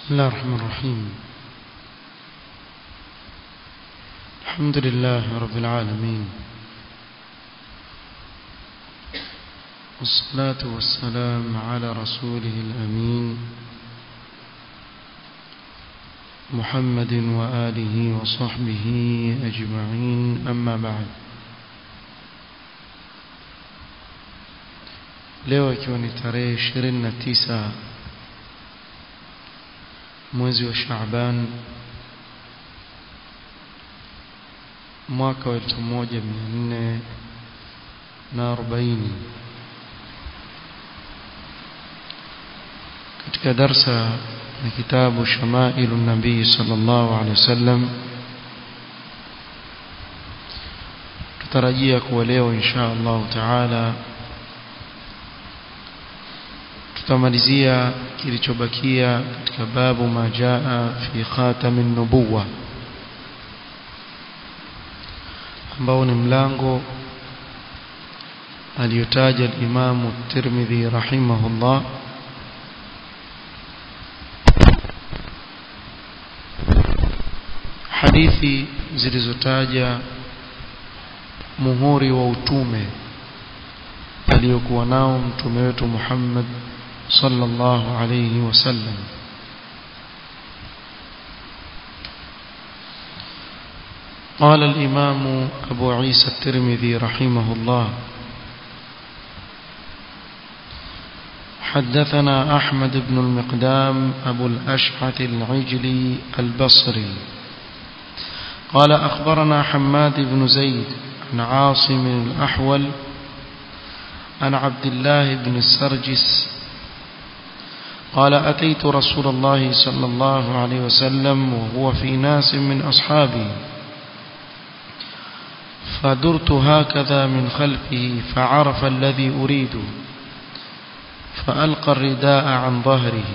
بسم الله الرحمن الرحيم الحمد لله رب العالمين والصلاة والسلام على رسوله الأمين محمد وآله وصحبه أجمعين أما بعد leo ikiwa ni tarehe 29 mwezi wa Shaaban mwaka wa 1440 katika darsa ya kitabu Shamailu Nabii sallallahu alaihi wasallam tutarajia kuwa leo insha Allah taala tutamalizia kilichobakia katika babu majaa fi khatamin nubuwa ambao ni mlango aliyotaja al-Imam Tirmidhi rahimahullah hadithi zilizotaja muhuri wa utume aliyokuwa nao mtume wetu Muhammad صلى الله عليه وسلم قال الإمام أبو عيسى الترمذي رحمه الله حدثنا أحمد بن المقدام أبو الأشعث العجلي البصري قال أخبرنا حماد بن زيد عن عاصم الأحول عن عبد الله بن السرجس قال أتيت رسول الله صلى الله عليه وسلم وهو في ناس من أصحابه فدرت هكذا من خلفه فعرف الذي أريد فألقى الرداء عن ظهره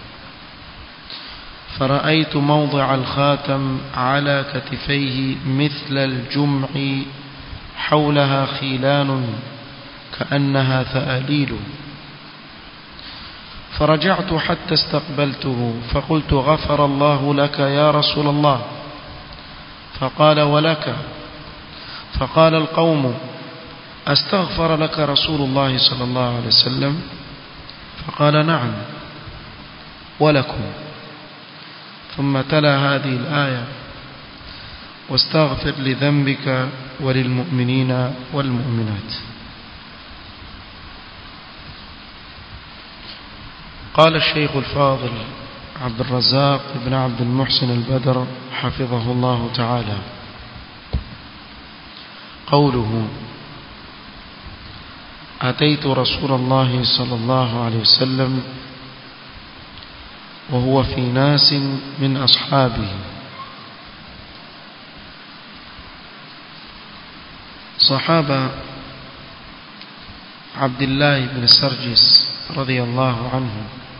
فرأيت موضع الخاتم على كتفيه مثل الجمع حولها خيلان كأنها ثأليل فرجعت حتى استقبلته فقلت غفر الله لك يا رسول الله فقال ولك فقال القوم استغفر لك رسول الله صلى الله عليه وسلم فقال نعم ولكم ثم تلا هذه الآية واستغفر لذنبك وللمؤمنين والمؤمنات قال الشيخ الفاضل عبد الرزاق بن عبد المحسن البدر حفظه الله تعالى قوله أتيت رسول الله صلى الله عليه وسلم وهو في ناس من أصحابه صحابة عبد الله بن سرجس رضي الله عنه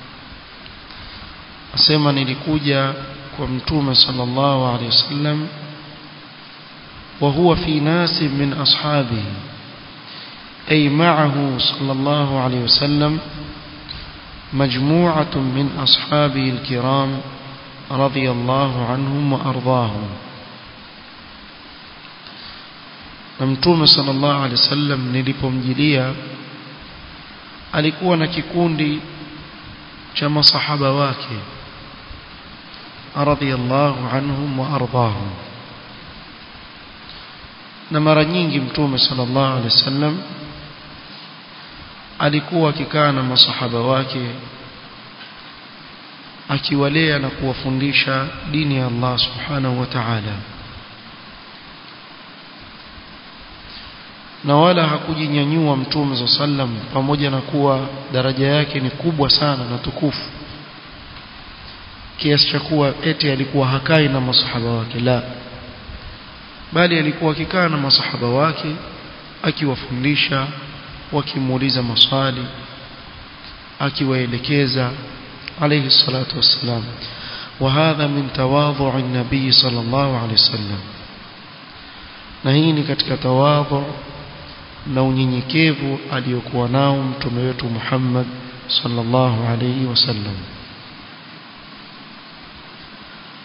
asema nilikuja kwa mtume sallallahu alaihi wasallam wa huwa fi nasi min ashabihi ay ma'ahu sallallahu alaihi wasallam مجموعة من أصحابه الكرام رضي الله عنهم وأرضاهم نمتوم صلى الله عليه وسلم nilipomjilia alikuwa na kikundi cha masahaba wake radhiyallahu anhum wa ardahum na mara nyingi mtume sallallahu alaihi wasallam alikuwa akikaa na masahaba wake akiwalea na kuwafundisha dini ya Allah subhanahu wa ta'ala na wala hakujinyanyua mtume sallam pamoja na kuwa daraja yake ni kubwa sana na tukufu kiasi cha kuwa eti alikuwa hakai na masahaba wake la bali alikuwa akikaa na masahaba wake akiwafundisha wakimuuliza maswali akiwaelekeza alayhi salatu wassalam وهذا من تواضع النبي صلى الله عليه وسلم na hii ni katika tawadhu na unyenyekevu aliyokuwa nao mtume wetu Muhammad sallallahu alayhi wasallam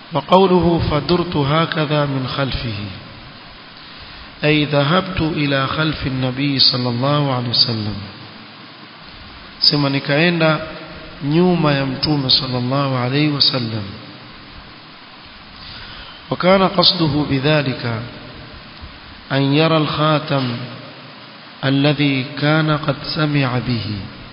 وقوله فدرت هكذا من خلفه أي ذهبت إلى خلف النبي صلى الله عليه وسلم سما نكاenda nyuma ya mtume sallallahu alayhi wasallam وكان قصده بذلك أن يرى الخاتم الذي كان قد سمع به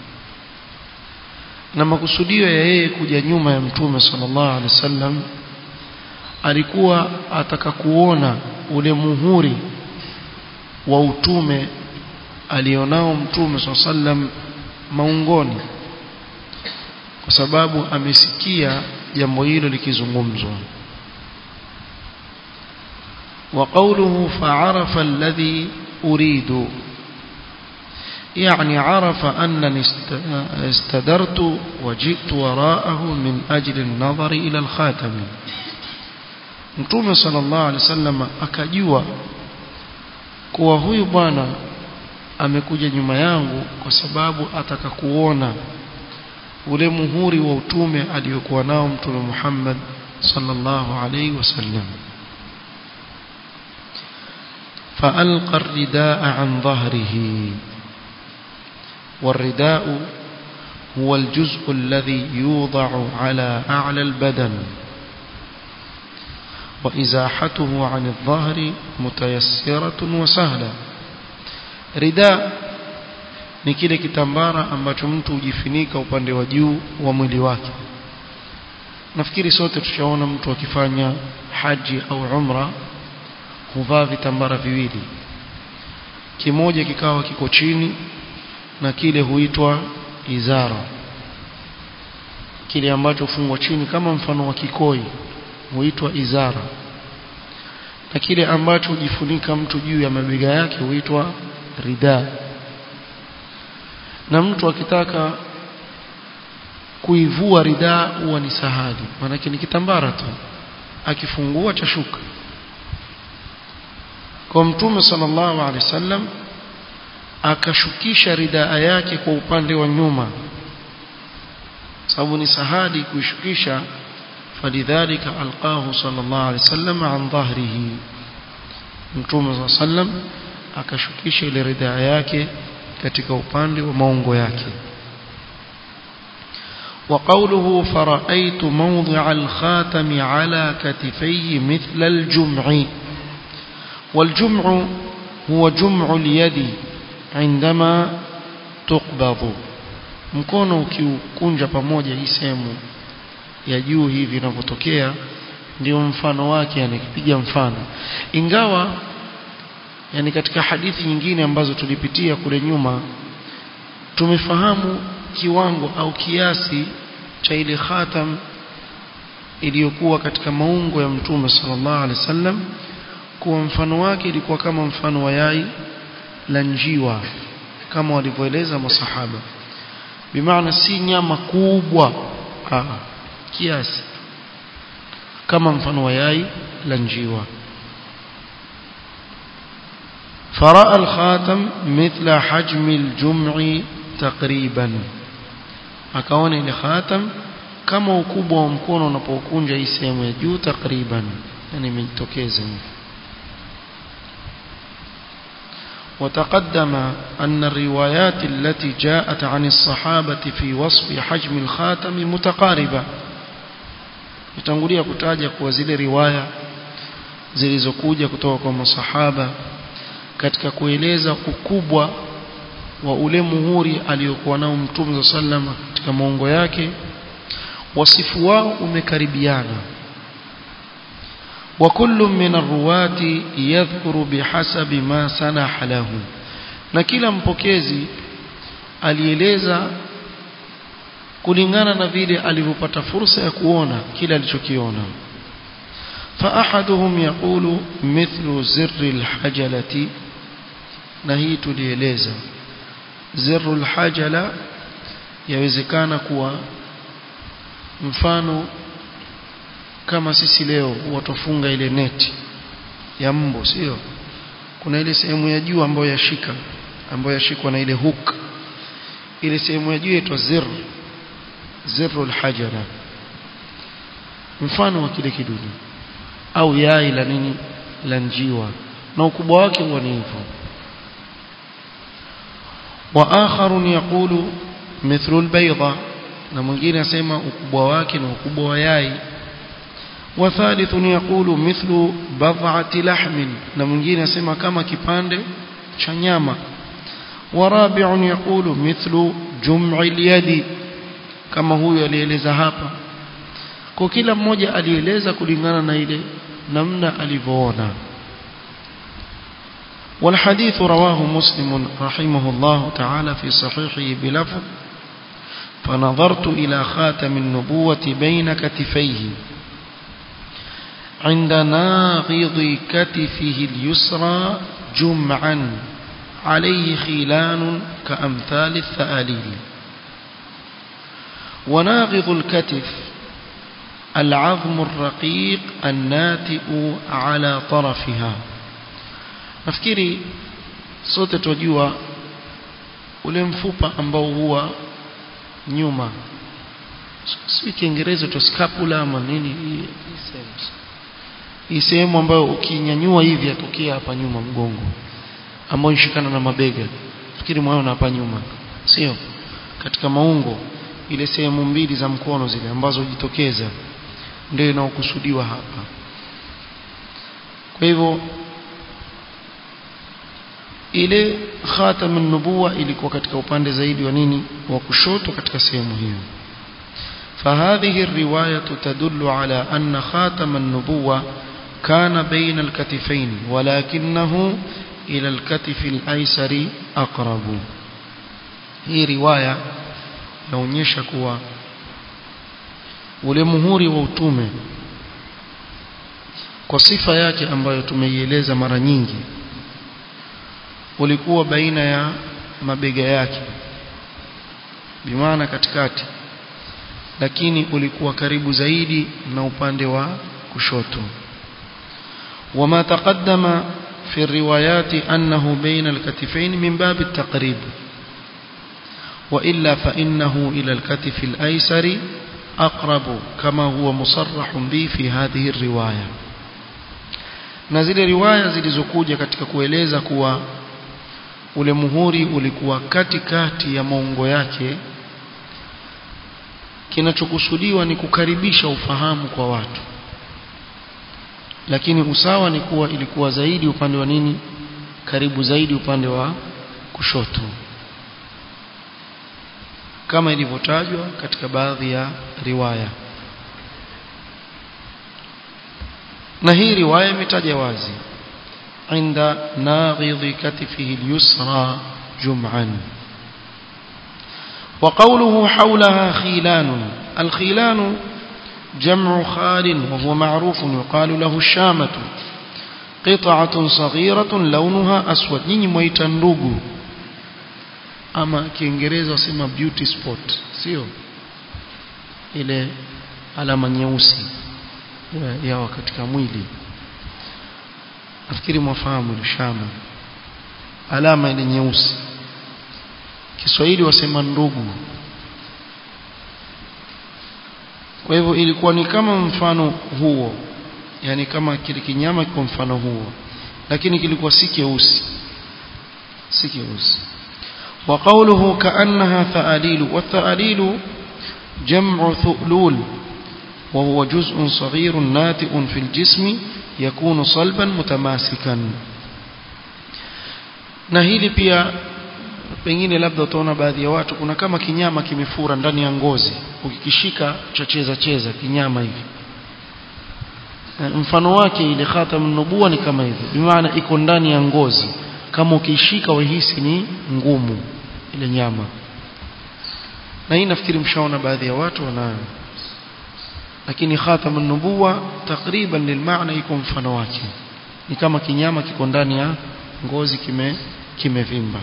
na makusudio ya yeye kuja nyuma ya mtume sallallahu alaihi wasallam alikuwa ataka kuona ule muhuri wa utume alionao mtume sallallahu alaihi wasallam maungoni kwa sababu amesikia jambo hilo likizungumzwa وقوله فعرف الذي أريد يعني عرف أنني استدرت وجئت وراءه من أجل النظر إلى الخاتم Mtume sallallahu alaihi wasallam akajua kuwa huyu bwana amekuja nyuma yangu kwa sababu ataka kuona ule muhuri wa utume aliyokuwa nao Mtume Muhammad sallallahu alaihi wasallam فألقى الرداء عن ظهره والرداء هو الجزء الذي يوضع على أعلى البدن وإزاحته عن الظهر متيسرة وسهلة رداء ni kile kitambara ambacho mtu hujifunika upande wa juu wa mwili wake nafikiri sote tushaona mtu akifanya haji au umra huvaa vitambara viwili kimoja kikawa kiko chini na kile huitwa izara kile ambacho hufungwa chini kama mfano wa kikoi huitwa izara na kile ambacho hujifunika mtu juu ya mabega yake huitwa rida na mtu akitaka kuivua rida huwa ni sahali maanake ni kitambara tu akifungua cha shuka kwa mtume sallallahu alaihi wasallam akashukisha ridaa yake kwa upande wa nyuma sababu ni sahadi kuishukisha falidhalika alqahu sallallahu alaihi wasallam an dhahrihi mtume sallallahu alaihi wasallam akashukisha ile ridaa yake katika upande wa maungo yake وقوله فرأيت موضع الخاتم على كتفيه مثل الجمع والجمع هو جمع اليد عندما تقبض mkono ukiukunja pamoja hii sehemu ya juu hivi inavyotokea ndio mfano wake yani kipiga mfano ingawa yani katika hadithi nyingine ambazo tulipitia kule nyuma tumefahamu kiwango au kiasi cha ile khatam iliyokuwa katika maungo ya mtume sallallahu alaihi wasallam kuwa mfano wake ilikuwa kama mfano wa yai la njiwa kama walivyoeleza masahaba bimaana si nyama kubwa Aa, kiasi kama mfano wa yai la njiwa فرأى الخاتم مثل حجم الجمع تقريبا akaona ile khatam kama ukubwa wa mkono unapokunja hii sehemu ya juu takriban yani imejitokeza hivi وتقدم أن الروايات التي جاءت عن الصحابة في وصف حجم الخاتم متقاربة يتنقلية كتاجة وزيل رواية zilizokuja kutoka kwa masahaba katika kueleza ukubwa wa ule muhuri aliyokuwa nao mtume sallam katika maongo yake wasifu wao umekaribiana وكل من الرواة يذكر بحسب ما سنح له na kila mpokezi alieleza kulingana na vile alivyopata fursa ya kuona kile alichokiona فأحدهم يقول مثل زر الحجلة na hii tulieleza zirul hajala yawezekana kuwa mfano kama sisi leo watofunga ile neti ya mbo sio kuna ile sehemu ya juu ambayo yashika ambayo yashikwa na ile hook ile sehemu ya juu inaitwa zir zirul hajala mfano wa kile kidudu au yai la nini la njiwa na ukubwa wake huwa ni hivyo wa akharun yaqulu mithlu albayda na mwingine asema ukubwa wake na ukubwa wa yai wa thalithun yaqulu mithlu bad'ati lahmin na mwingine asema kama kipande cha nyama wa rabi'un yaqulu mithlu jum'i al-yadi kama huyu alieleza hapa kwa kila mmoja alieleza kulingana na ile namna alivyoona والحديث رواه مسلم رحمه الله تعالى في صحيحه بلفظ فنظرت إلى خاتم النبوة بين كتفيه عند ناغض كتفه اليسرى جمعا عليه خيلان كأمثال الثآليل وناغض الكتف العظم الرقيق الناتئ على طرفها nafikiri sote tunajua ule mfupa ambao huwa nyuma si kiingereza tu scapula ama nini hii sehemu ambayo ukinyanyua hivi atokea hapa nyuma mgongo ambao inashikana na mabega fikiri mwaona hapa nyuma sio katika maungo ile sehemu mbili za mkono zile ambazo hujitokeza ndio inaokusudiwa hapa kwa hivyo ile khatam an-nubuwa ilikuwa katika upande zaidi wa nini wa kushoto katika sehemu hiyo فهذه الرواية تدل على أن خاتم النبوة كان بين الكتفين ولكنه إلى الكتف الأيسر أقرب هي رواية inaonyesha kuwa ule muhuri wa utume kwa sifa yake ambayo tumeieleza mara nyingi ulikuwa baina ya mabega yake bimaana katikati lakini ulikuwa karibu zaidi na upande wa kushoto وما تقدم في الروايات أنه بين الكتفين من باب التقريب وإلا فإنه إلى الكتف الأيسر أقرب كما هو مصرح به في هذه الرواية na zile riwaya zilizokuja katika kueleza kuwa ule muhuri ulikuwa katikati ya maungo yake kinachokusudiwa ni kukaribisha ufahamu kwa watu lakini usawa ni kuwa ilikuwa zaidi upande wa nini karibu zaidi upande wa kushoto kama ilivyotajwa katika baadhi ya riwaya na hii riwaya imetaja wazi عند ناغض كتفه اليسرى جمعا وقوله حولها خيلان الخيلان جمع خال وهو معروف يقال له الشامة قطعة صغيرة لونها أسود نيني ميتا ndugu ama kiingereza wasema beauty spot sio ile alama nyeusi yawa katika mwili nafikiri mwafahamu ile shama alama ile nyeusi Kiswahili wasema ndugu kwa hivyo ilikuwa ni kama mfano huo yani kama kile kinyama kwa mfano huo lakini kilikuwa si keusi si keusi وقوله كأنها ثأليل والثأليل جمع ثؤلول وهو جزء صغير ناتئ في الجسم يكون صلبا متماسكا na hili pia pengine labda utaona baadhi ya watu kuna kama kinyama kimefura ndani ya ngozi ukikishika chacheza cheza kinyama hivi mfano wake ile khatam nubuwa ni kama hivi bimaana iko ndani ya ngozi kama ukishika wahisi ni ngumu ile nyama na hii nafikiri mshaona baadhi ya watu wanayo lakini khatam an-nubuwa takriban lilmaana iko mfano wake ni kama kinyama kiko ndani ya ngozi kime kimevimba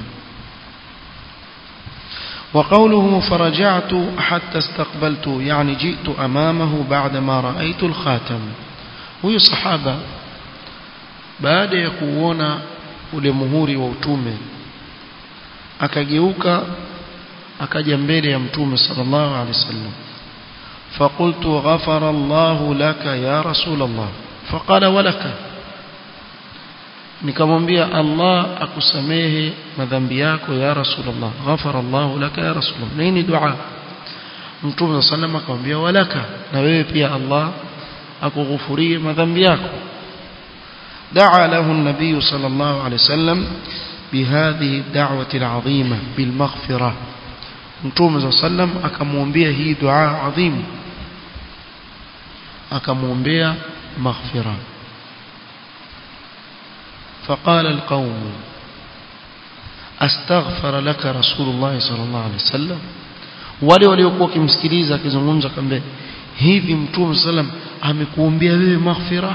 وقوله فرجعت حتى استقبلت يعني جئت أمامه بعدما رأيت الخاتم huyu sahaba baada ya kuona ule muhuri wa utume akageuka akaja mbele ya mtume sallallahu alaihi wasallam فقلت غفر الله لك يا رسول الله فقال ولك nikamwambia Allah akusamehe madhambi yako ya Rasulullah ghafara Allah laka ya Rasulullah na hii ni dua Mtume sallam akamwambia walaka na wewe pia Allah akughufurie madhambi yako دعا له النبي صلى الله عليه وسلم بهذه الدعوة العظيمة بالمغفرة Mtume صلى الله عليه وسلم akamwombea hii dua adhim akamwombea maghfira فقال القوم استغفر لك رسول الله صلى الله عليه وسلم wale waliokuwa wakimsikiliza akizungumza kambe hivi mtume sallam amekuombea wewe maghfira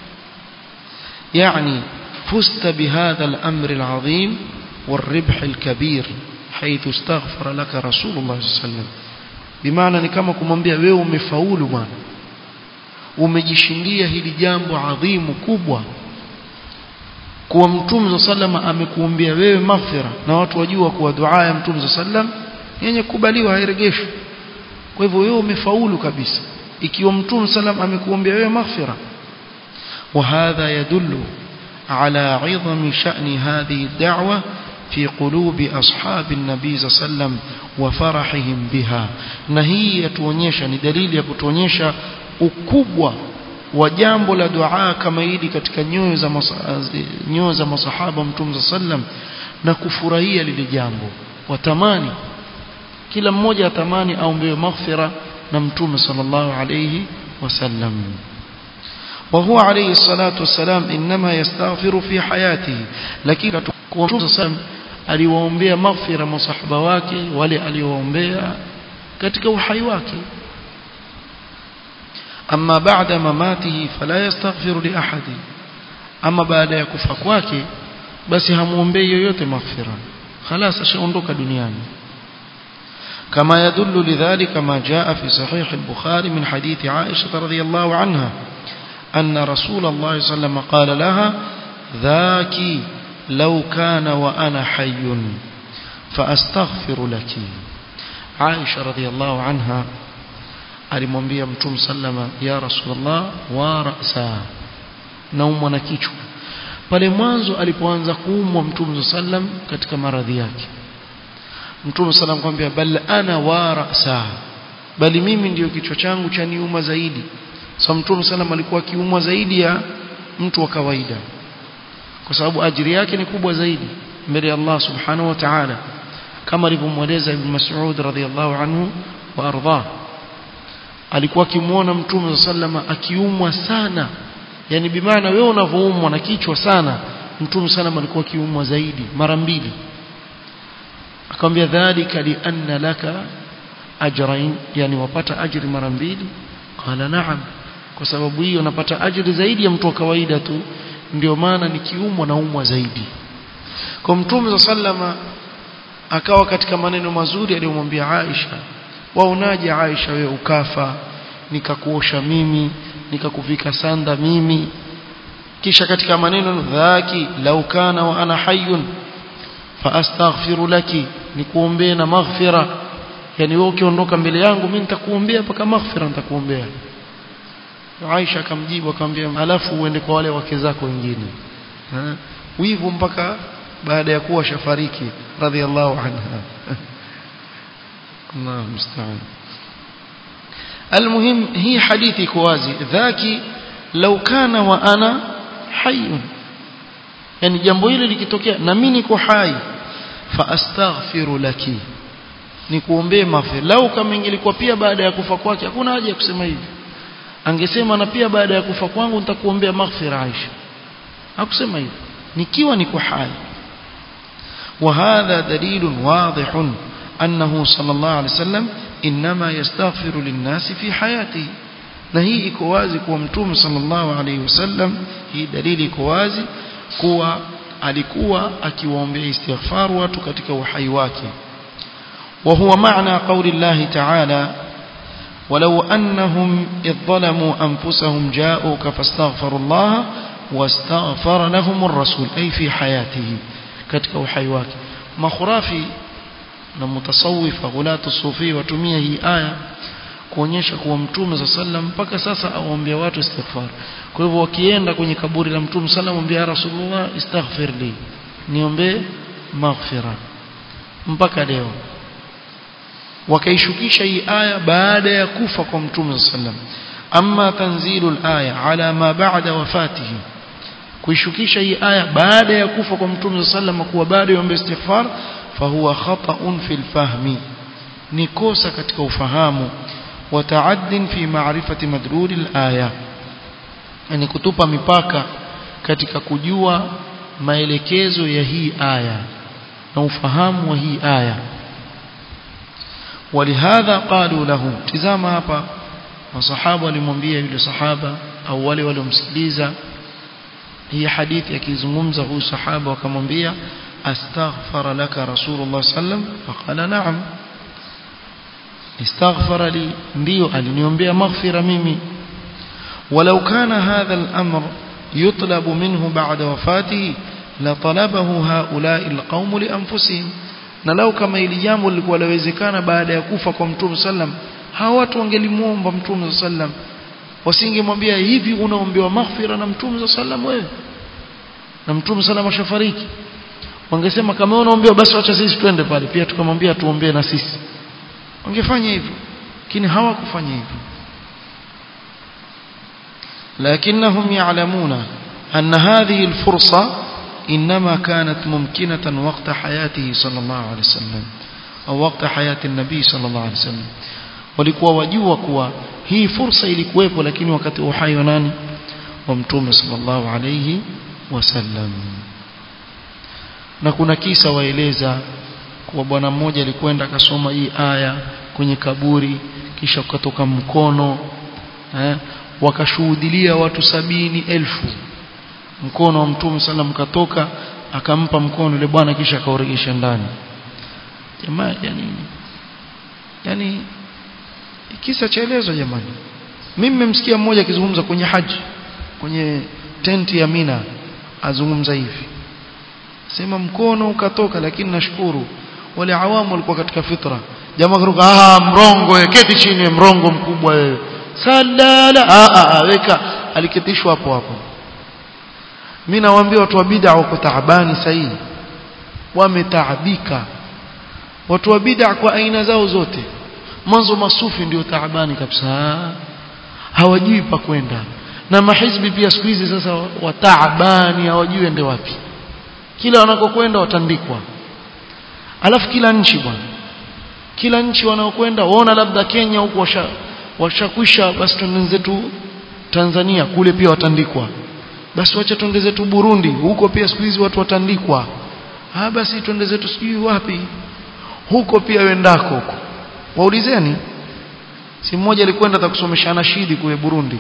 يعني فزت بهذا الأمر العظيم والربح الكبير حيث استغفر لك رسول الله صلى الله عليه وسلم بمعنى ni kama kumwambia wewe umefaulu bwana umejishindia hili jambo adhimu kubwa kuwa mtume sallam amekuombea wewe maghfira na watu wajua kuwa dua ya mtume sallam yenye kubaliwa hairegeshwi kwa hivyo wewe umefaulu kabisa ikiwa mtume sallam amekuombea wewe maghfira وهذا يدل على عظم شأن هذه الدعوة في قلوب أصحاب النبي صلى الله عليه وسلم وفرحهم بها نهي يتونيشا ندليل يكتونيشا ukubwa wa jambo la dua kama hili katika nyoyo za nyoyo za masahaba mtume sallam na kufurahia lile jambo watamani kila mmoja atamani aombewe maghfira na mtume sallallahu alayhi wasallam وهو عليه الصلاة والسلام إنما يستغفر في حياته لكن مtume sallam aliwaombea maghfira masahaba wake wale aliowaombea katika uhai wake أما بعد مماته فلا يستغفر لأحد أما بعد يكفى kwake basi hamuombei yoyote maghfira خلاص ashaondoka duniani كما يدل لذلك ما جاء في صحيح البخاري من حديث عائشة رضي الله عنها أن رسول الله صلى الله عليه وسلم قال لها ذاك لو كان وأنا حي فأستغفر لك عائشة رضي الله عنها alimwambia mtume sallama ya rasulullah wa ra'sa naumwa na kichwa pale mwanzo alipoanza kuumwa mtume sallam katika maradhi yake mtume sallam kwambia bal ana wa ra'sa bali mimi ndiyo kichwa changu cha niuma zaidi so mtume sallam alikuwa akiumwa zaidi ya mtu wa kawaida kwa sababu ajiri yake ni kubwa zaidi mbele ya Allah subhanahu wa ta'ala kama alivyomweleza ibn Mas'ud radhiyallahu anhu wa ardhah alikuwa akimuona mtume sallama akiumwa sana yani bimaana wewe unavoumwa na kichwa sana mtume sallama alikuwa akiumwa zaidi mara mbili akamwambia dhalika li anna laka ajrain yani wapata ajri mara mbili qala na'am kwa sababu hiyo napata ajri zaidi ya mtu wa kawaida tu ndio maana nikiumwa naumwa zaidi kwa mtume sallama akawa katika maneno mazuri aliyomwambia Aisha waonaje Aisha wewe ukafa nikakuosha mimi nikakuvika sanda mimi kisha katika maneno dhaki lau kana wa ana hayyun fa astaghfiru laki nikuombee na maghfira yani wewe ukiondoka mbele yangu mimi nitakuombea mpaka maghfira nitakuombea Aisha akamjibu akamwambia alafu uende kwa wale wake zako wengine wivu mpaka baada ya kuwa shafariki radhiallahu anha الله المستعان المهم هي حديثي كوازي ذاك لو كان وانا حي yani jambo hili likitokea na mimi niko hai fa astaghfiru laki nikuombee maghfira lau kama ingelikuwa pia baada ya kufa kwake hakuna haja ya kusema hivi angesema na pia baada ya kufa kwangu nitakuombea maghfira Aisha hakusema hivi nikiwa niko hai وهذا دليل واضح أنه صلى الله عليه وسلم إنما يستغفر للناس في حياته na hii iko wazi kuwa mtume sallallahu alaihi wasallam hii dalili iko wazi kuwa alikuwa akiwaombea istighfar watu katika uhai wake wa huwa maana qauli Allah ta'ala ولو أنهم إذ ظلموا أنفسهم جاءوك فاستغفروا الله واستغفر لهم الرسول أي في حياته katika uhai wake makhurafi na mutasawifa ghulatu sufi watumia hii aya kuonyesha kuwa mtume za sallam mpaka sasa awaambia watu istighfar kwa hivyo wakienda kwenye kaburi la mtume sallam ambia ya rasulullah istaghfir li niombe maghfira mpaka leo wakaishukisha hii aya baada ya kufa kwa mtume sallam amma tanzilu aya ala ma ba'da wafatihi kuishukisha hii aya baada ya kufa kwa mtume sallam kuwa bado yombe istighfar fahuwa khata'un fil fahmi ni kosa katika ufahamu wa ta'addin fi ma'rifati madlul al-aya yani kutupa mipaka katika kujua maelekezo ya hii aya na ufahamu wa hii aya ولهذا قالوا له tizama hapa masahaba walimwambia yule sahaba au wale waliomsikiliza hii hadithi akizungumza huyu sahaba wakamwambia astaghfara laka rasulullah sallam faqala na'am istaghfara li ndio aliniombea maghfira mimi ولو كان هذا الأمر يطلب منه بعد وفاته لطلبه هؤلاء القوم لأنفسهم na lau kama ili jambo lilikuwa lawezekana baada ya kufa kwa mtume sallam hawa watu wangelimuomba mtume sallam wasingemwambia hivi unaombewa maghfira na mtume sallam wewe na mtume sallam ashafariki wangesema kama unaombewa basi acha sisi twende pale pia tukamwambia tuombee na sisi wangefanya hivyo lakini hawakufanya hivyo لكنهم يعلمون أن هذه الفرصة إنما كانت ممكنة وقت حياته صلى الله عليه وسلم أو وقت حياة النبي صلى الله عليه وسلم walikuwa wajua kuwa hii fursa ilikuwepo lakini wakati uhai wa nani wa mtume sallallahu alayhi wasallam na kuna kisa waeleza kuwa bwana mmoja alikwenda akasoma hii aya kwenye kaburi kisha ukatoka mkono eh, wakashuhudilia watu sabini elfu mkono wa mtume sallam katoka akampa mkono yule bwana kisha akauregesha ndani jamaa yani yani kisa chaelezwa jamani mimi nimemsikia mmoja akizungumza kwenye haji kwenye tenti ya Mina azungumza hivi sema mkono ukatoka lakini nashukuru wale awamu walikuwa katika fitra jamaa karuka ah mrongo wewe keti chini mrongo mkubwa wewe salala ah ah weka aliketishwa hapo hapo mimi nawaambia watu wa bid'a wako taabani sahihi wametaabika watu wa bid'a kwa aina zao zote mwanzo masufi ndio taabani kabisa hawajui pa kwenda na mahizbi pia siku hizi sasa wataabani hawajui ende wapi kila wanakokwenda watandikwa alafu kila nchi bwana kila nchi wanaokwenda waona labda Kenya huko washa washakwisha basi twende zetu Tanzania kule pia watandikwa basi wacha twende zetu Burundi huko pia siku hizi watu watandikwa ah basi twende zetu sijui wapi huko pia wendako huko waulizeni si mmoja alikwenda atakusomesha nashidi kule Burundi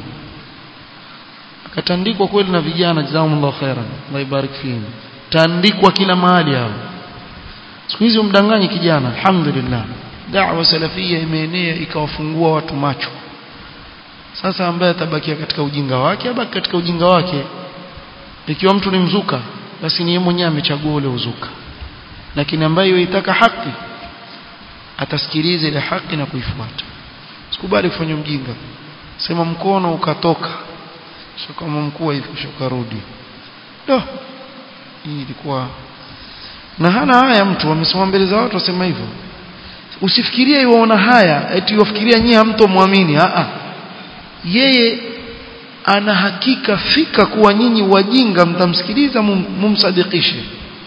akatandikwa kweli na vijana jazakumullahu khairan Allah ibarik fihim tandikwa kila mahali hao siku hizi umdanganyi kijana alhamdulillah da'wa salafia imeenea ikawafungua watu macho sasa ambaye atabakia katika ujinga wake abaki katika ujinga wake ikiwa mtu ni mzuka basi ni yeye mwenyewe amechagua ule uzuka lakini ambaye yuitaka haki atasikiliza ile haki na kuifuata sikubali kufanya mjinga sema mkono ukatoka sio kama mkuu hivi kisha ukarudi ndio hii ilikuwa na hana haya mtu amesema mbele za watu wasema hivyo usifikirie yuona haya eti ufikiria nyie hamtomwamini a a yeye ana hakika fika kuwa nyinyi wajinga mtamsikiliza mum, mumsadikishe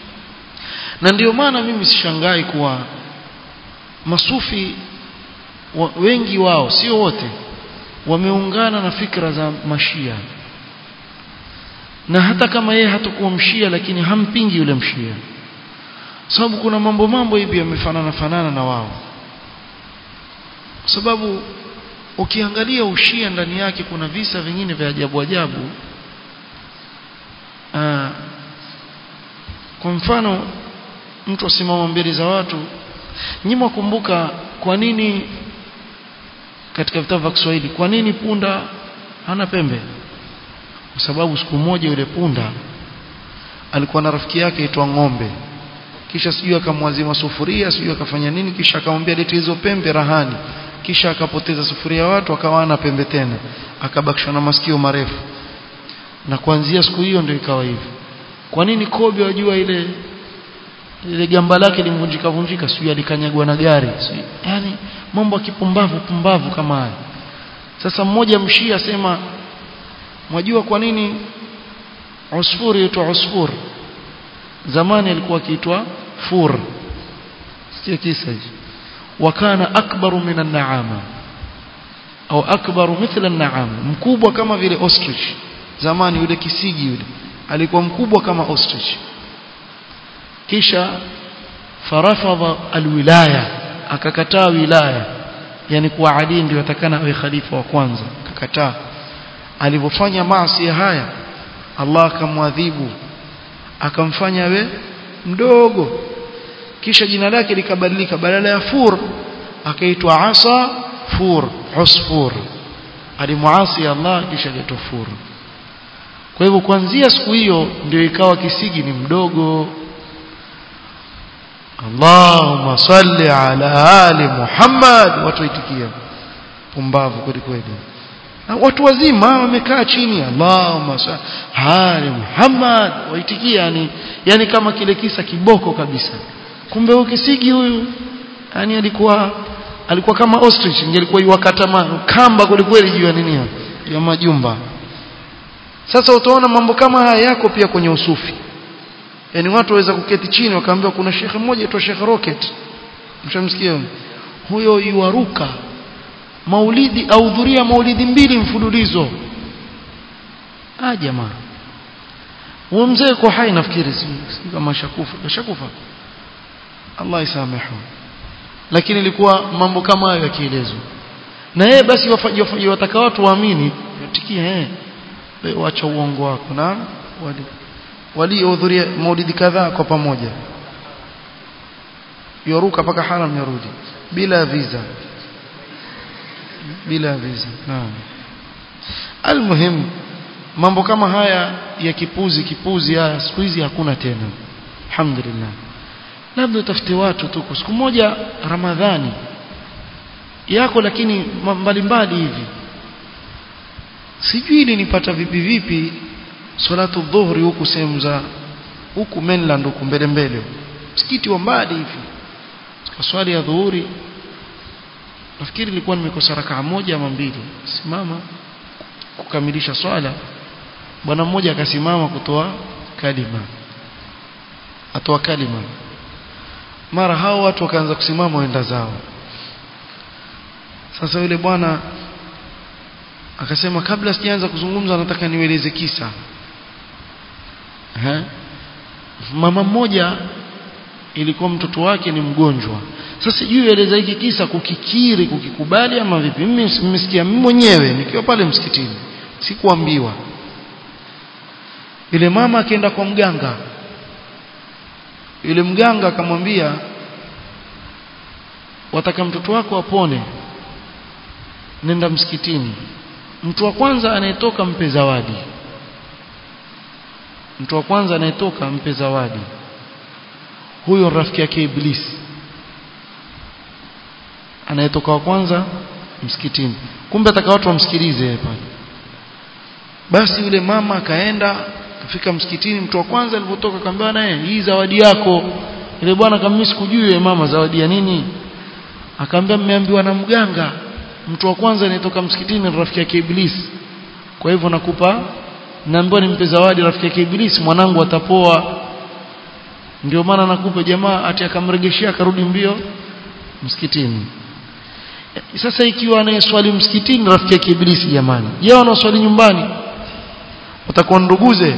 na ndio maana mimi sishangai kuwa masufi wa, wengi wao sio wote wameungana na fikra za mashia na hata kama yeye hatakuwa mshia lakini hampingi yule mshia sababu kuna mambo mambo hivi yamefanana fanana na wao sababu ukiangalia ushia ndani yake kuna visa vingine vya ajabu ajabu Aa, kwa mfano mtu asimama mbele za watu nyinyi kumbuka kwa nini katika vitabu vya Kiswahili kwa nini punda hana pembe kwa sababu siku moja yule punda alikuwa na rafiki yake aitwa ng'ombe kisha sijui akamwazima sufuria sijui akafanya nini kisha akamwambia lete hizo pembe rahani kisha akapoteza sufuria watu akawa ana pembe tena akabakishwa na masikio marefu na kuanzia siku hiyo ndio ikawa hivyo kwa nini kobe wajua ile ile gamba lake limvunjika vunjika sijui alikanyagwa na gari sijui yani mambo ya kipumbavu pumbavu kama haya sasa mmoja mshia asema mwajua kwa nini usfuri huitwa usfur zamani alikuwa akiitwa fur sio kisa hicho wakana akbaru min an-na'ama au akbaru mithla an-na'ama mkubwa kama vile ostrich zamani yule kisigi yule alikuwa mkubwa kama ostrich kisha farafadha alwilaya akakataa wilaya yani kuwa Ali ndio atakana awe khalifa wa kwanza akakataa alivyofanya maasi haya Allah akamwadhibu akamfanya we mdogo kisha jina lake likabadilika badala ya fur akaitwa asa fur usfur alimuasi Allah kisha akaitwa fur kwa hivyo kuanzia siku hiyo ndio ikawa kisigi ni mdogo Allahumma salli ala ali Muhammad watu waitikia pumbavu kweli kweli na watu wazima wamekaa chini Allahumma salli ali Muhammad waitikia yani yani kama kile kisa kiboko kabisa kumbe huyu kisigi huyu yani alikuwa alikuwa kama ostrich ingelikuwa iwakata kamba kweli kweli juu ya nini ya majumba sasa utaona mambo kama haya yako pia kwenye usufi yani watu waweza kuketi chini wakaambiwa kuna shekhe mmoja aitwa Sheikh Rocket mshamsikia huyo yuaruka maulidi ahudhuria maulidi mbili mfululizo ah jamaa huyo mzee kwa hai nafikiri si kama shakufa shakufa Allah isamehu lakini ilikuwa mambo kama hayo yakielezwa na yeye basi wafaji wataka watu waamini yatikia eh wacha uongo wako na wali waliohudhuria maulidi kadhaa kwa pamoja yoruka paka haram yarudi bila visa bila visa naam almuhim mambo kama haya ya kipuzi kipuzi haya siku hizi hakuna tena alhamdulillah labda utafute watu tu siku moja ramadhani yako lakini mbalimbali hivi sijui nilipata vipi vipi salatu dhuhri huku sehemu za huku mainland huku mbele mbele msikiti wa mbali hivi kwa swali ya dhuhuri nafikiri nilikuwa nimekosa rakaa moja ama mbili simama kukamilisha swala bwana mmoja akasimama kutoa kalima atoa kalima mara hao watu wakaanza kusimama waenda zao sasa yule bwana akasema kabla sijaanza kuzungumza nataka niweleze kisa He? mama mmoja ilikuwa mtoto wake ni mgonjwa sasa juu eleza hiki kisa kukikiri kukikubali ama vipi mimi nimesikia mimi mwenyewe nikiwa pale msikitini sikuambiwa yule mama akaenda kwa mganga yule mganga akamwambia wataka mtoto wako apone nenda msikitini mtu wa kwanza anayetoka mpe zawadi mtu wa kwanza anayetoka mpe zawadi huyo rafiki yake iblisi anayetoka wa kwanza msikitini kumbe ataka watu wamsikilize pale basi yule mama akaenda kafika msikitini mtu wa kwanza alipotoka akamwambia naye hii zawadi yako ile bwana kama mimi sikujui mama zawadi ya nini akaambia mmeambiwa na mganga mtu wa kwanza anayetoka msikitini ni rafiki yake iblisi kwa hivyo nakupa naambiwa nimpe zawadi rafiki yake iblisi mwanangu atapoa ndio maana nakupa jamaa ati akamregeshia akarudi mbio msikitini sasa ikiwa anayeswali msikitini rafiki yake iblisi jamani je wanaoswali nyumbani utakuwa nduguze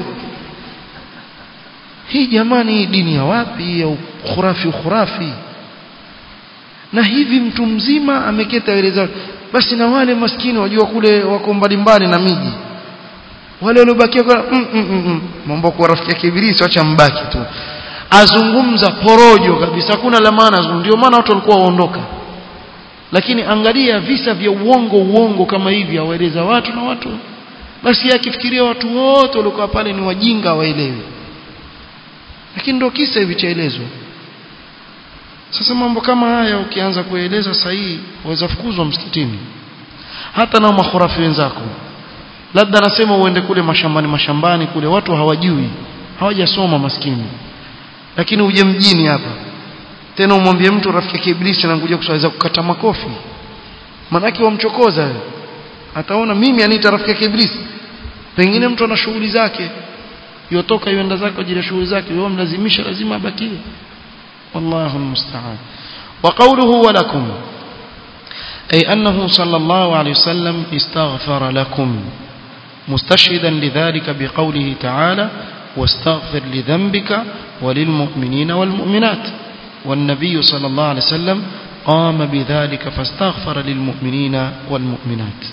hii jamani hii dini ya wapi ya khurafi khurafi na hivi mtu mzima ameketa eleza basi na wale maskini wajua kule wako mbalimbali na miji wale waliobakia kwa mm, mm, mm, mm. mambo kwa rafiki yake ibilisi acha mbaki tu azungumza porojo kabisa hakuna la maana ndio maana watu walikuwa waondoka lakini angalia visa vya uongo uongo kama hivi awaeleza watu na watu basi akifikiria watu wote waliokuwa pale ni wajinga waelewi lakini ndio kisa hivi chaelezwa sasa mambo kama haya ukianza kueleza sahihi waweza fukuzwa msikitini hata na makhurafi wenzako labda nasema uende kule mashambani mashambani kule watu hawajui hawajasoma maskini lakini uje mjini hapa tena umwambie mtu rafiki yake iblisi anakuja kusaweza kukata makofi manake wamchokoza ataona mimi aniita rafiki yake iblisi pengine mtu ana shughuli zake yotoka yuenda zake kwa ajili ya shughuli zake wewe mlazimisha lazima abakie wallahu almusta'an wa qawluhu wa lakum أي أنه صلى الله عليه وسلم استغفر لكم مستشهدا لذلك بقوله تعالى واستغفر لذنبك وللمؤمنين والمؤمنات والنبي صلى الله عليه وسلم قام بذلك فاستغفر للمؤمنين والمؤمنات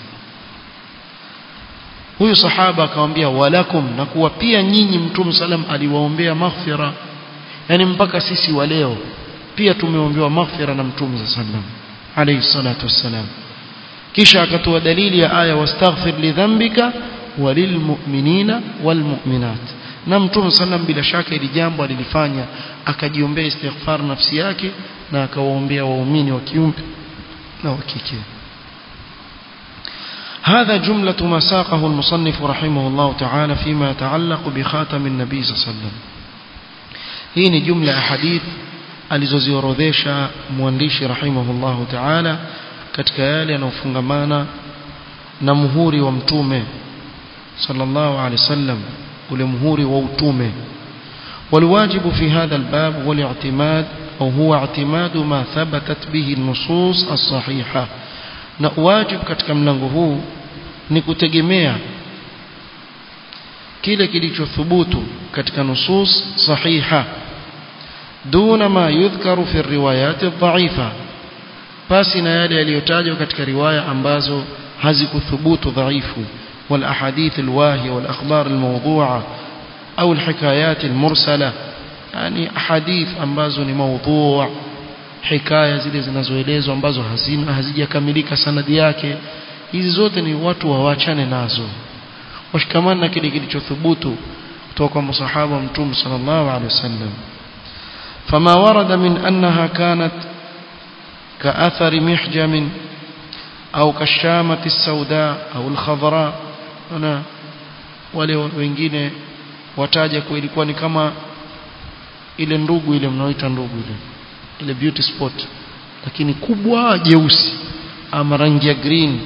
huyu sahaba akamwambia walakum na kuwa pia nyinyi mtume salam aliwaombea maghfira yani mpaka sisi wa leo pia tumeombewa maghfira na mtume sallam alayhi salatu wassalam kisha akatoa dalili ya aya wastaghfir lidhanbika walilmu'minina walmu'minat na mtume sallam bila shaka ili jambo alilifanya akajiombea istighfar nafsi yake na akawaombea waumini wa kiume na wa kike هذا جملة ما ساقه المصنف رحمه الله تعالى فيما يتعلق بخاتم النبي صلى الله عليه وسلم hii ni jumla ya hadith alizoziorodhesha mwandishi rahimahullahu ta'ala katika yale yanayofungamana na muhuri wa mtume sallallahu alaihi wasallam ule muhuri wa utume والواجب في هذا الباب والاعتماد أو هو اعتماد ما ثبتت به النصوص الصحيحة na wajibu katika mlango huu ni kutegemea kile kilichothubutu katika nusus sahiha duna ma yudhkaru fi riwayat dhaifa basi na yale yaliyotajwa katika riwaya ambazo hazikuthubutu dhaifu wal ahadith al wahiya wal akhbar al mawdu'a au al hikayat al mursala yani ahadith ambazo ni mawdu' hikaya zile zinazoelezwa ambazo hazina hazijakamilika sanadi yake hizi zote ni watu waachane nazo washikamana na kile kilichothubutu kutoka kwa masahaba wa mtume sallallahu alaihi wasallam فما ورد من أنها كانت كأثر محجم أو كالشامة السوداء أو الخضراء أنا wale wengine wataja kwa ilikuwa ni kama ile ndugu ile mnaoita ndugu ile ile beauty spot lakini kubwa jeusi ama rangi ya green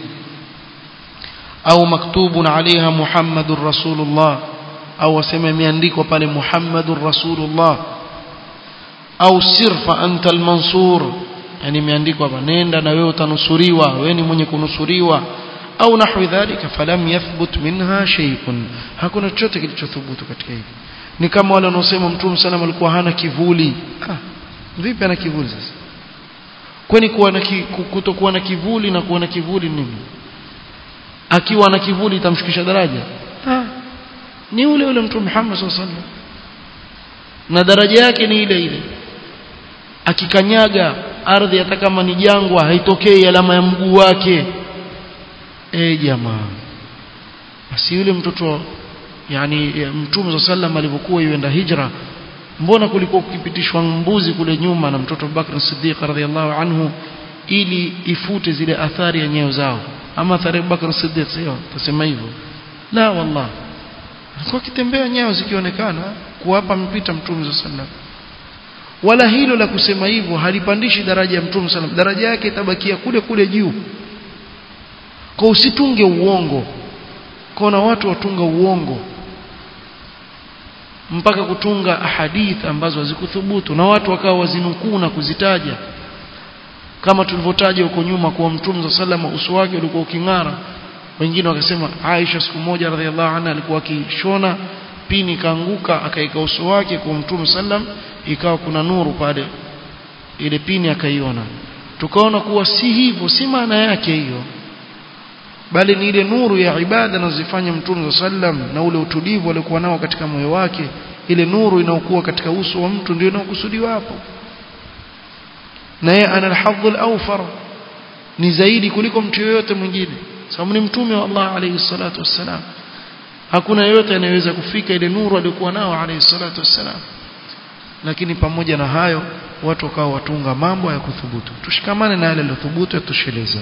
au maktubun alaiha muhammadur rasulullah au waseme imeandikwa pale muhammadur rasulullah au sirfa anta almansur yani imeandikwa hapa nenda na wewe utanusuriwa wewe ni mwenye kunusuriwa au nahwi dhalika falam yathbut minha shay'un hakuna chochote kilichothubutu katika hili ni kama wale wanaosema mtume sana alikuwa hana kivuli ah vipi ana kivuli sasa kwani kuwa na ki, kutokuwa na kivuli na kuwa na kivuli nini akiwa na kivuli itamshukisha daraja ah ni ule ule mtume Muhammad sallallahu alaihi wasallam na daraja yake ni ile ile akikanyaga ardhi hata kama ni jangwa haitokei alama ya mguu wake eh jamaa basi yule mtoto yani mtume sallam alivyokuwa yuenda hijra mbona kulikuwa kukipitishwa mbuzi kule nyuma na mtoto Bakr Siddiq radhiallahu anhu ili ifute zile athari ya nyayo zao ama athari ya Bakr Siddiq sio tusema hivyo la wallah alikuwa kitembea nyayo zikionekana kuwapa mpita mtume sallam wala hilo la kusema hivyo halipandishi daraja ya mtume sallam daraja yake itabakia kule kule juu kwa usitunge uongo kuna watu watunga uongo mpaka kutunga ahadith ambazo hazikuthubutu na watu wakawa wazinukuu na kuzitaja kama tulivyotaja huko nyuma kwa mtume sallam uso wake ulikuwa uking'ara wengine wakasema Aisha siku moja radhiallahu anha alikuwa akishona pini kaanguka akaika uso wake kwa mtume sallam ikawa kuna nuru pale ile pini akaiona tukaona kuwa si hivyo si maana yake hiyo bali ni ile nuru ya ibada anazifanya mtume sallam na ule utulivu aliokuwa nao katika moyo wake ile nuru inaokuwa katika uso wa mtu ndio inaokusudiwa hapo na yeye ana alhadhu alawfar ni zaidi kuliko mtu yoyote mwingine sababu ni mtume wa Allah alayhi salatu wassalam hakuna yeyote anayeweza kufika ile nuru aliyokuwa nao alayhi salatu wassalam lakini pamoja na hayo watu wakawa watunga mambo ya kuthubutu tushikamane na yale yaliyothubutu yatosheleza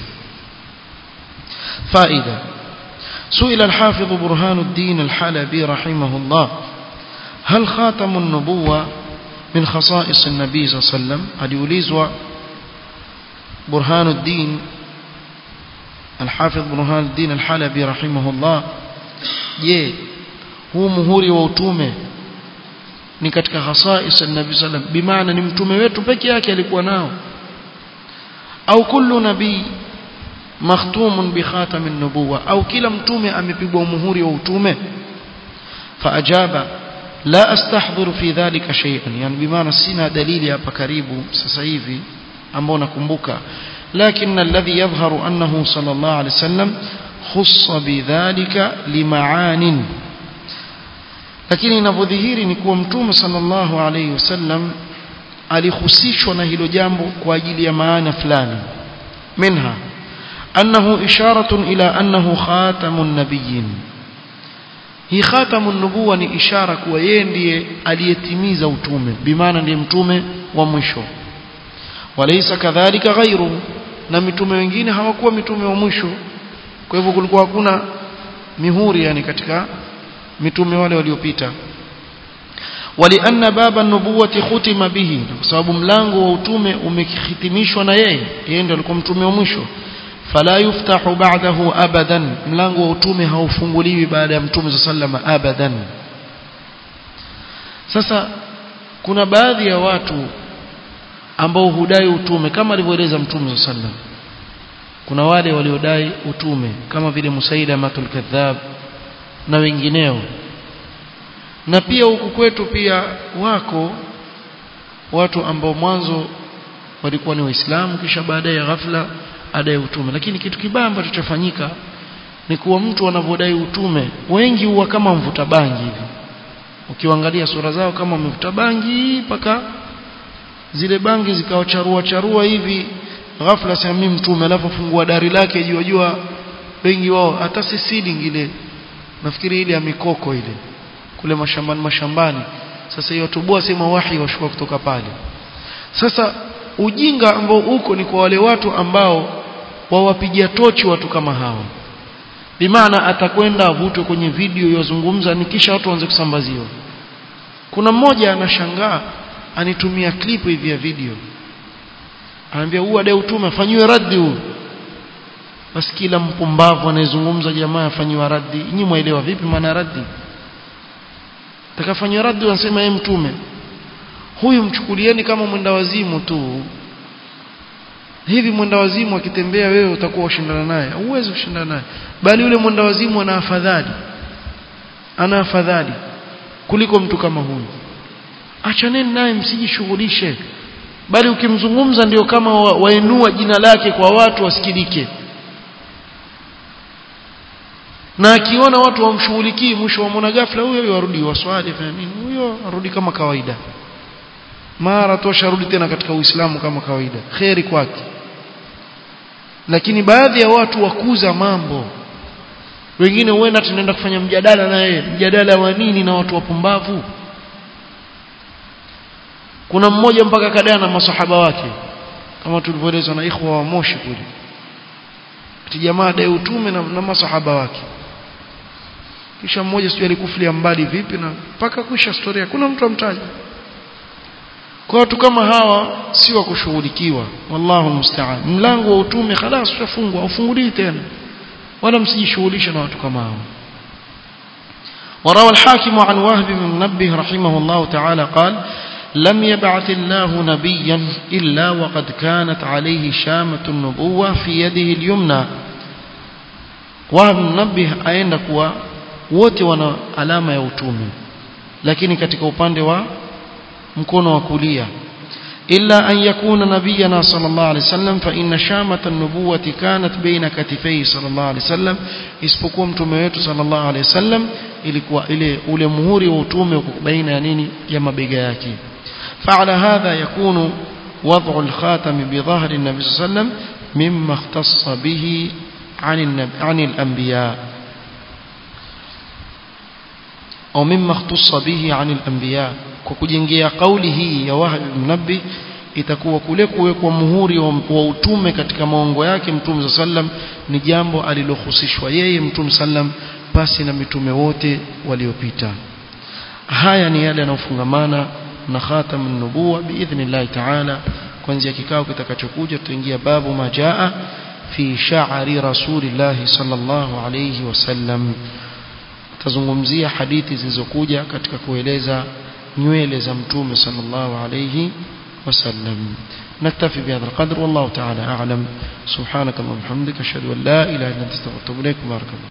faida سئل الحافظ برهان الدين الحلبي رحمه الله هل خاتم النبوة من خصائص النبي صلى الله عليه وسلم aliulizwa برهان الدين الحافظ برهان الدين الحلبي رحمه الله je huu muhuri wa utume ni katika khasais an-nabi sallam bimaana ni mtume wetu peke yake alikuwa nao au kullu nabii makhtumun bi khatam an-nubuwa au kila mtume amepigwa muhuri wa utume faajaba la astahdhiru fi dhalika shay'an yani bimaana sina dalili hapa karibu sasa hivi ambao nakumbuka لكن الذي يظهر أنه صلى الله عليه وسلم خص بذلك لمعان lakini inavyodhihiri ni kuwa mtume sallallahu alayhi wasallam alihusishwa na hilo jambo kwa ajili ya maana fulani minha annahu isharatun ila annahu khatamun nabiyyin hii khatamun nubuwa ni ishara kuwa yeye ndiye aliyetimiza utume bimaana ndiye mtume wa mwisho walaysa kadhalika ghairu na mitume wengine hawakuwa mitume wa mwisho kwa hivyo kulikuwa hakuna mihuri yani katika mitume wale waliopita walianna baba nubuwati khutima bihi kwa sababu mlango wa utume umehitimishwa na yeye yeye ndiye alikuwa mtume wa mwisho fala yuftahu ba'dahu abadan mlango wa utume haufunguliwi baada ya mtume sallama abadan sasa kuna baadhi ya watu ambao hudai utume kama alivyoeleza mtume sallam kuna wale waliodai utume kama vile Musailamatul kadhab na wengineo na pia huku kwetu pia wako watu ambao mwanzo walikuwa ni waislamu kisha baadaye ghafla adai utume lakini kitu kibaya ambacho chafanyika ni kuwa mtu anavyodai utume wengi huwa kama mvuta bangi hivi ukiangalia sura zao kama mvuta bangi mpaka zile bangi zikawacharua charua hivi ghafla sema mimi mtume alafu fungua dari lake jua jua wengi wao hata si seeding ile nafikiri ile ya mikoko ile kule mashambani mashambani sasa hiyo tubua sema wahi washuka kutoka pale sasa ujinga ambao uko ni kwa wale watu ambao wawapigia tochi watu kama hawa bimaana atakwenda avutwe kwenye video yozungumza ni kisha watu waanze kusambaziwa kuna mmoja anashangaa anitumia clip hivi ya video anaambia huu adai utume afanyiwe raddi huu basi kila mpumbavu anayezungumza jamaa afanyiwa raddi nyinyi mwaelewa vipi maana raddi takafanywa raddi wanasema yeye mtume huyu mchukulieni kama mwenda wazimu tu hivi mwenda wazimu akitembea wewe utakuwa ushindana naye huwezi kushindana naye bali yule mwenda wazimu ana afadhali ana afadhali kuliko mtu kama huyu achaneni naye msijishughulishe bali ukimzungumza ndio kama wa, wainua jina lake kwa watu wasikilike na akiona watu wamshughulikii mwisho wamwona ghafla huyo huyo arudi waswali fanya nini huyo arudi kama kawaida mara tosha arudi tena katika uislamu kama kawaida kheri kwake lakini baadhi ya watu wakuza mambo wengine huenda tunaenda kufanya mjadala na yeye mjadala wa nini na watu wapumbavu kuna mmoja mpaka kadaa na masahaba wake kama tulivyoelezwa na ikhwa wa Moshi kule ati jamaa dai utume na, na masahaba wake kisha mmoja sijui alikufulia mbali vipi na mpaka kuisha historia kuna mtu amtaja kwa watu kama hawa si wa kushughulikiwa wallahu musta'an mlango wa utume خلاص ushafungwa ufunguliwi tena wala msijishughulishe na watu kama hao وروى الحاكم عن وهب بن منبه رحمه الله تعالى قال لم يبعث الله نبيا إلا وقد كانت عليه شامة النبوة في يده اليمنى وهب منبه aenda kuwa wote wana alama ya utume lakini katika upande wa mkono wa kulia illa an yakuna nabiyana sallallahu alaihi wasallam fa inna shamata an-nubuwati kanat baina katifai sallallahu alaihi wasallam isipokuwa mtume wetu sallallahu alaihi wasallam ilikuwa ile ule muhuri wa utume uko baina ya nini ya mabega yake فعلى هذا يكون وضع الخاتم بظهر النبي صلى الله عليه وسلم مما اختص به عن النبي عن الأنبياء أو مما اختص به عن الأنبياء كوكجنجيا قوله يا وهب المنبه itakuwa kule kuwekwa muhuri wa, wa utume katika maongo yake mtume sallam ni jambo alilohusishwa yeye mtume sallam pasi na mitume wote waliopita haya ni yale yanayofungamana na khatam nubuwa biidhnillah taala kuanzia kikao kitakachokuja tutaingia babu majaa fi sha'ri rasulillah sallallahu alayhi wasallam tazungumzia hadithi zilizokuja katika kueleza nywele za mtume sallallahu alayhi وسلم نكتفي بهذا القدر والله تعالى أعلم سبحانك اللهم وبحمدك أشهد أن لا إله إلا أنت استغفرك وأتوب إليك بارك الله